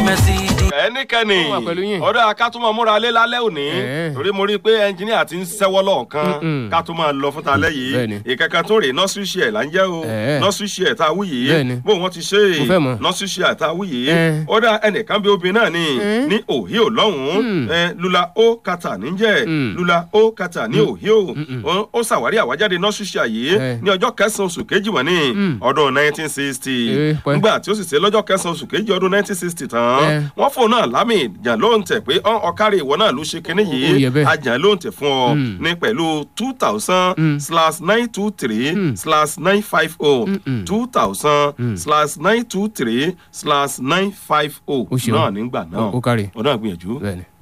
Mercedes. ẹnikẹ́ni Ó wà pẹ̀lú yín. ọ̀dọ̀ akátúmọ̀ múra lé lálẹ́ òní Ẹ̀ẹ́. torí mo rí i pé ẹnjìníà ti ń sẹ́wọ́ lọ́ọ̀kan Mm-mm. ká tó máa lọ fún talẹ́ Bẹ́ẹ̀ni. yìí ìkankan tó rè nọ́ọ̀sì ṣe ẹ̀ là ń jẹ́ o Ẹ̀ẹ́. nọ́ọ̀sì ṣe ẹ̀ tá a wú yìí Bẹ́ẹ̀ni. bó wọ́n ti ṣe Mo fẹ́ mọ̀. nọ́ọ̀sì ṣe ẹ̀ tá a wú yìí Ẹ̀ẹ́. ó dá ẹnìkan bí obìnrin náà ni Ẹ̀ẹ́. ní òhíò lọ́hùn-ún Mm. ẹ, lula ó kàtà níjẹ́ Mm. lula ó kàtà ní òhíò Ó- ó ṣàwárí àwájáde nọ́ọ̀sì ṣe àyè Ẹ̀. ní ọjọ́ kẹsàn-án oṣù kejì wọ̀n ní Mm. ọdún 1960 Ee, pẹ́. nígbà tí ó sì ṣe lọ́jọ́ kẹsàn-án oṣù kejì ọdún 1960 tán Ẹ̀. wọ́n fóun náà lámì ìjà ló ń tẹ̀ pé ọ́n ọ̀kárí ìwọ náà ló ṣe kinní Ó yẹ yìí bẹ́ẹ̀. ajá ló ń tẹ̀ fún ọ Mm. ní pẹ̀lú two thousand Mm. slash nine two three Mm. slash nine five oh Mm-mm. two thousand Mm. slash nine two three slash nine five oh Ó ṣeun. náà nígbà náà Ó kárí. ọ̀nà àgbìyànjú Bẹ́ẹ̀ni.